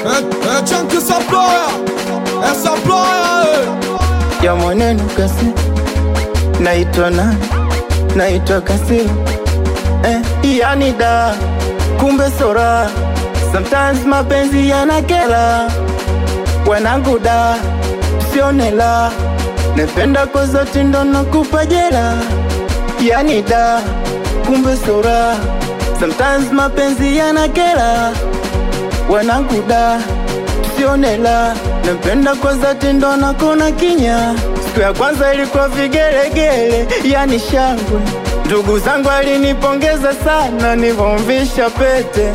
É, é Chunk essa ploia, essa ploia, ya mwanenu kasi naitwa nani naitwa kasilo eh, yani da kumbe sora sometimes mapenzi yanakela wanangu da sionela nependa kwa zote ndo nakupa jela yani da kumbe sora sometimes mapenzi yanakela wanangu da sionela napenda kwa zati ndo nakona kinya siku ya kwanza ilikuwa vigelegele yani shangwe ndugu zangu alinipongeza sana nivomvisha pete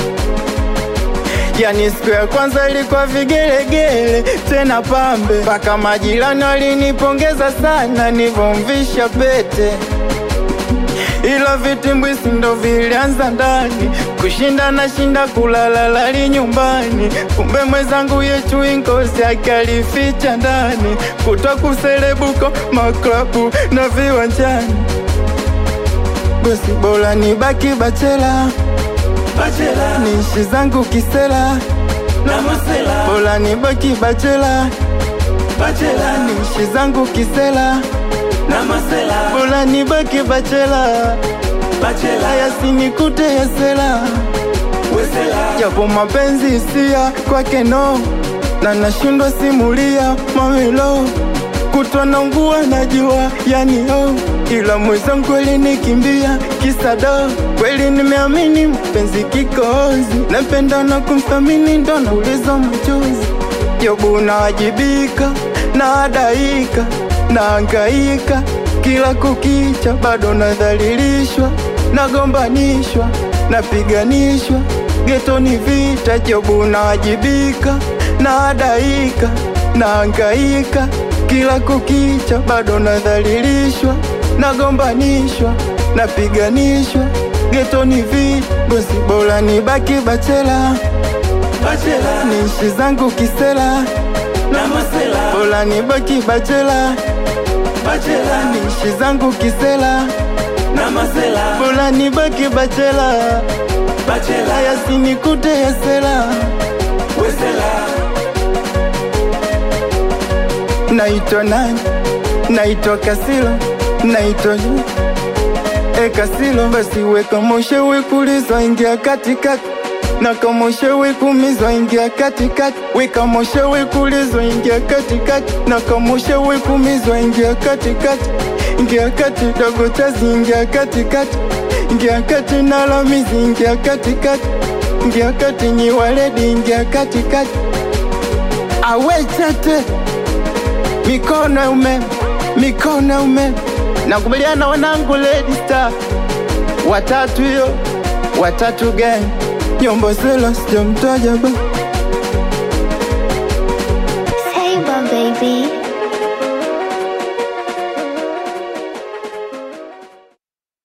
yani siku ya kwanza ilikuwa vigelegele tena pambe mpaka majirani walinipongeza sana nivomvisha pete ila vitimbwisi ndo vilianza ndani kushinda na shinda kulala lali nyumbani kumbe mwenzangu yetu inkosi akalificha ndani kutwa kuselebuko maklabu na viwanjani gosi bora ni baki bachela Bachela niishi zangu kisela na Masela bora ni baki bachela Bachela niishi zangu kisela na Masela bora ni baki bachela Bachela haya sinikute yesela Wesela japo mapenzi hisia kwake no na nashindwa simulia mamilo kutwa naungua najua yani oh ila mwenzangu kweli nikimbia kisado kweli nimeamini mpenzi kikozi napenda na kumthamini ndo nauliza machozi jobu nawajibika naadaika naangaika kila kukicha bado nadhalilishwa nagombanishwa napiganishwa getoni vita jobu nawajibika naadaika naangaika kila kukicha bado nadhalilishwa nagombanishwa napiganishwa getoni vita gosi bora nibaki bachela Bachela niishi zangu kisela na Masela bora nibaki bachela Bachela niishi zangu kisela na Masela bora nibaki bachela Bachela haya sinikute yesela Wesela naitwa nani naitwa kasilo naitwa yu e kasilo basi weka moshe wekulizwa ingia katikati na kamoshe wekumizwa ingia katikati weka moshe wekulizwa ingia katikati na kamoshe wekumizwa ingia katikati ingia kati dogo chazi ingia katikati ingia kati nalamizi ingia katikati ingia kati nyiwaledi ingia katikati awechete mikono ya umeme, mikono ya umeme. Nakubaliana wanangu Lady Star, watatu hiyo, watatu gang, nyombo selo sijamtaja ba